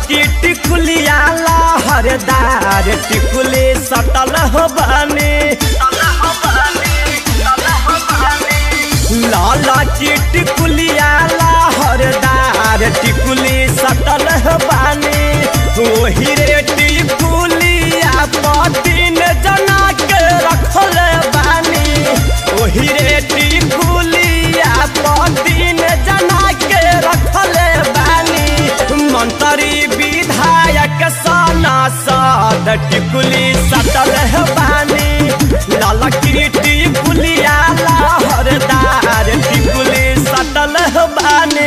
की टिकुलिया लहरदार टिकुली सटल हो बानी लाला की टिकुलिया लहरदार टिकुली सटल हो बानी ओही रे टिकुलिया पतिन जना के रखल बानी ओही रे टिकुलिया पतिन जना के रखल बानी मंत्री विधायक साना साध टिकुली सटल है बानी लाला की टिकुलिया लहरदार टिकुली सटल है बानी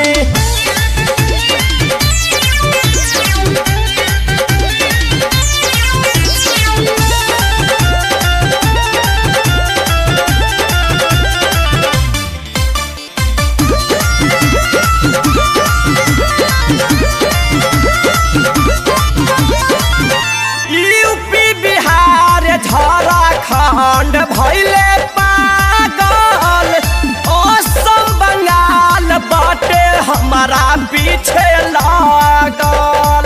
यूपी बिहार झारखंड भैले पागल असम बंगाल बाटे हमारा पीछे लागल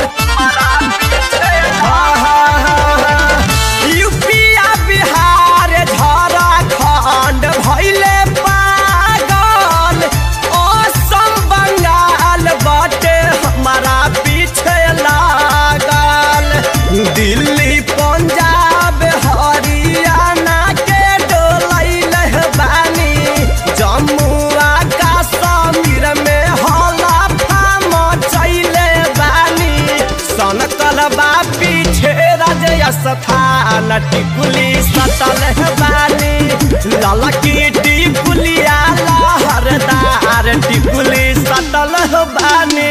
यूपिया बिहार झारखंड भैले पागल असम बंगाल बाटे हमारा पीछे लागल दिल्ली पंजाब हरियाणा के डोलैल बानी जम्मू आ कश्मीर में हला फाम चैले बानी सनकल बा पीछे राजय स्थान टिकुली सटल है बानी लाला की टिकुलिया लहरदार टिकुली सटल है बानी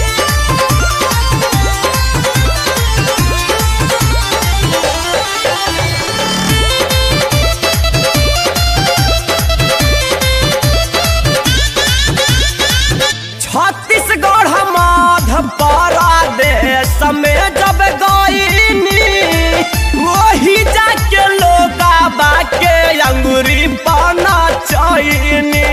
छत्तीसगढ़ मध्य प्रदेश में जब गईनी वही जाके लोग बाके अंगूरी पाना चैनी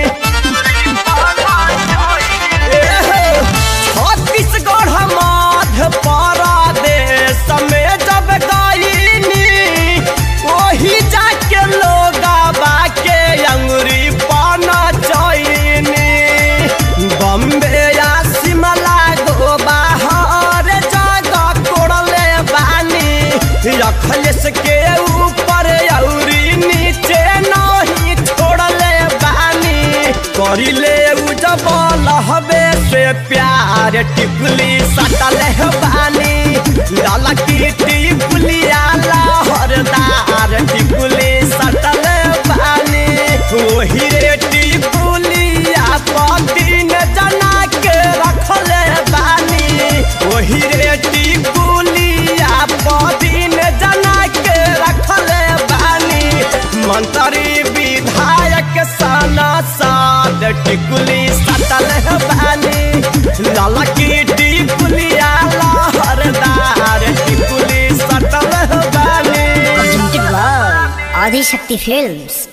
छत्तीसगढ़ मध्य प्रदेश में जब गईनी वही जाके लोग बाके अंगूरी पाना चैनी बम्बे या शिमला गो बाहर जगह कोड़ले बानी रखलेस के ऊपर औरी नीचे नहीं छोड़ले बानी करिले उ जब लहबे से प्यार टिकुली सटल है बानी लाला की टिकुलिया लहरदार टिकुली सटल बानी ओही रे टिकुलिया पतिन जना के रखल बानी ओही रे टिकुलिया पतिन जना के रखल बानी मंत्री विधायक साना साद टिकुली सटल बानी लाला की टिकुलिया लहरदार टिकुली सटल बानी presented by Adi Shakti Films.